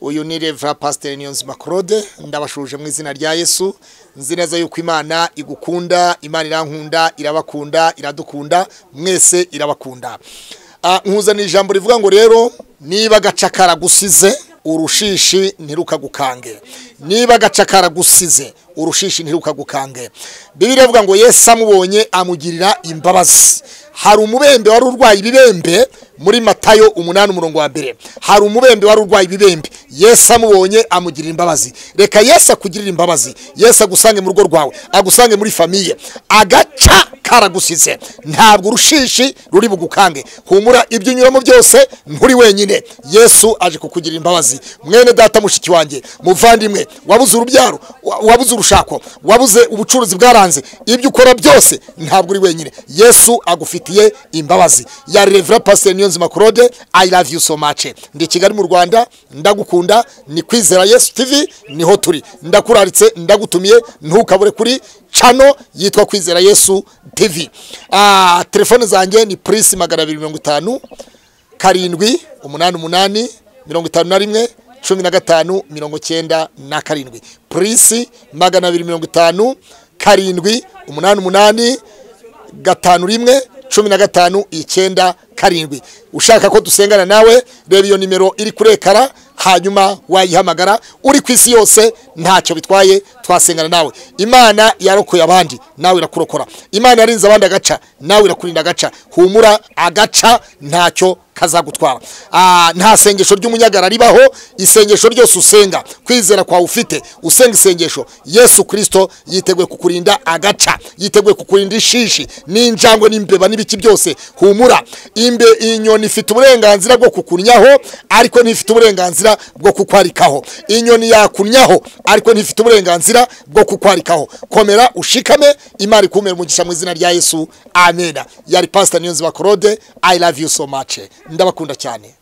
uyu ni reva pasiteri niyonzima claude ndabashuje mu izina rya yesu nzi neza yuko imana igukunda imana irankunda irabakunda iradukunda mwese irabakunda nkuzanira ijambo rivuga ngo rero niba agacakara gusize urushishi ntirukagukange niba agacakara gusize urushishi ntirukagukange bibiri avuga ngo yesi amubonye amugirira imbabazi hari umubembe wari urwaye ibibembe muri matayo umunani umurongo wa mbere hari umubembe wari urwaye ibibembe yesi amubonye amugirira imbabazi reka yesi akugirira imbabazi yesi agusange mu rugo rwawe agusange muri famiye agaca karagusize ntabwo urushishi ruri bugukange humura ibyo unyuramo byose nturi wenyine yesu aje kukugira imbabazi mwene data mushiki wanjye muvandimwe wabuze urubyaro wabuze urushako wabuze ubucuruzi bwaranze ibyo ukora byose ntabwo uri wenyine yesu agufitiye imbabazi ya revera pasiteri niyonzima claude i love you so much ndi kigali mu rwanda ndagukunda ni kwizera yesu tv niho turi ndakuraritse ndagutumiye ntukabure kuri cano yitwa kwizera yesu tv telefone zanjye ni purisi magana abiri mirongo itanu karindwi umunani umunani mirongo itanu na rimwe cumi na gatanu mirongo icyenda na karindwi purisi magana abiri mirongo itanu karindwi umunani umunani gatanu rimwe cumi na gatanu icyenda karindwi ushaka ko dusengana nawe reba iyo nimero iri kuri ekara hanyuma wayihamagara uri ku isi yose ntacyo bitwaye twasengana nawe imana yarokoye abandi nawe irakurokora imana yarinze abandi agaca nawe irakurinda agaca humura agaca ntacyo kazagutwara nta sengesho ry'umunyagara ribaho isengesho ryose usenga kwizera kwawe ufite usenga isengesho yesu kirisito yiteguye kukurinda agaca yiteguye kukurinda ishishi n'injangwe n'imbeba n'ibiki byose humura imbe inyoni ifite uburenganzira bwo kukunnyaho ariko ntifite uburenganzira bwo kukwarikaho inyoni yakunnyaho ariko ntifite uburenganzira bwo kukwarikaho komera ushikame imari kumera umugisha mu izina rya yesu amena yari pasita niyonzi wa claude i love you so much ndabakunda cyane